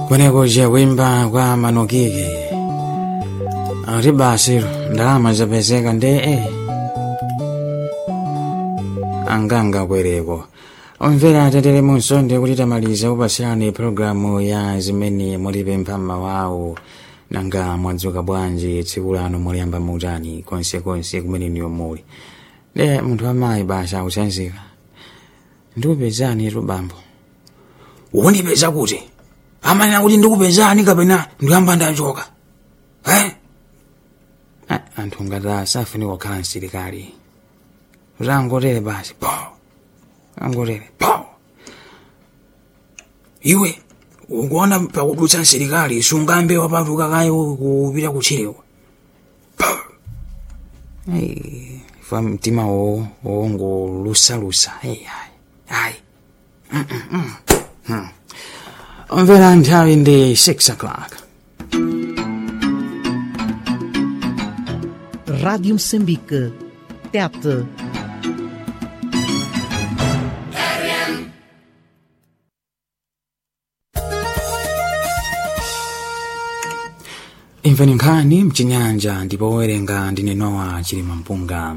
kwenekuja kuimba kwa manukiki ati basi ndalama zapezeka nde eh. anganga kwereko omvera atetere munsonde kuti tamaliza kupasirani programu ya zimene mulipempha mmawawo nanga mwadzuka bwanji tsiku lano muliyamba mutani konsekonse kumene niyo muli de munthu amayi basa akusanzika ndikupezani tu bambo wondipeza kuti amanena kuti ndikupezani kapena ndiyamba ndachoka eh? Ah, anthu ngati asafunika kukhala msilikali utangotere basi po angotere po iwe ukuona pakudutsa msilikali sungambe wapatuka kayi kupita kutchire po Ai, fa mtima wo wongolusalusa ayi ayi ayi omvera nthawi ndi 6 o'clock Rádio Moçambique. TET. imveni nkhani mchinyanja ndipo owerenga ndine nowa chilima mpunga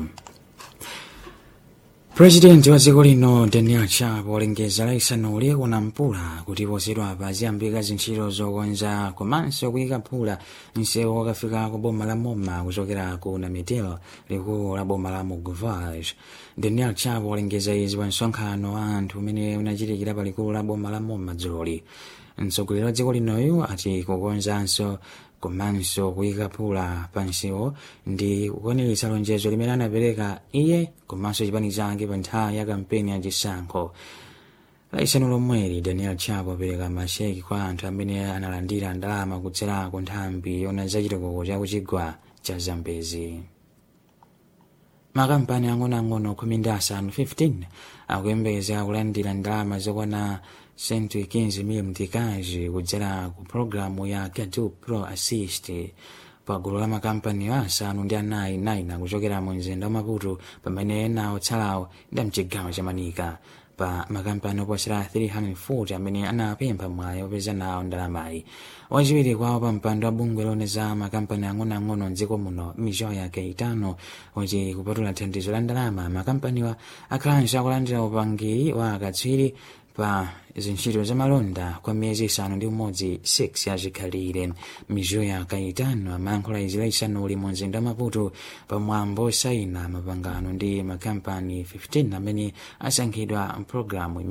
purezidenti wa dziko lino daniel chapo walengeza laisanu liyekuna mpula kuti posachedwapa aziyambika zintchito zokonza komanso kuyika phula msewu wakafika ku boma la moma kuchokera ku namitel likulu la boma la mogovage daniel chapo walengeza izi pa msonkhano wa anthu umene unachitikira pa likulu la boma la moma dzuloli mtsogoleri wa dziko linoyu ati kukonzanso komanso kuyika phula pa msewu ndi kukwaniritsa lonjezo limene anapereka iye komanso chipani chake pa nthawi ya kampeni ya chisankho laisanu lomweli daniel chapo apereka masheki kwa anthu amene analandira ndalama kudzera ku nthambi yona zachitokoko cha kuchigwa cha zambezi makampani ang'onoang'ono khumi ndi asanu 15 akuyembekeza kulandira ndalama zokwana 115 mtikazi kudzera ku programu ya Kadu Pro Assist pa gulu la makampani asanu ndi anayi 9 kuchokera mu mzinda wa Maputo pamene ena otsalawo ndi mchigawo cha Manika pa makampani oposera 340 amene anapempha mwayi opeza nawo ndalamayi wachiwiri kwawo pa mpando wa bungwe lone za makampani ang'onoang'ono mdziko muno mizoya keitano kuti kupatula thandizo la ndalama makampaniwa akhalanso akulandira upangiri wa akatswiri pa zintchito za malonda kwa miyezi isanu ndi umodzi 6 yazikhalire mizoya kaitano amayankhula izi laisanu uli mu mzinda wa maputo pamwambo osayina mapangano ndi makampani 15 amene asankhidwa mpulogalamu imene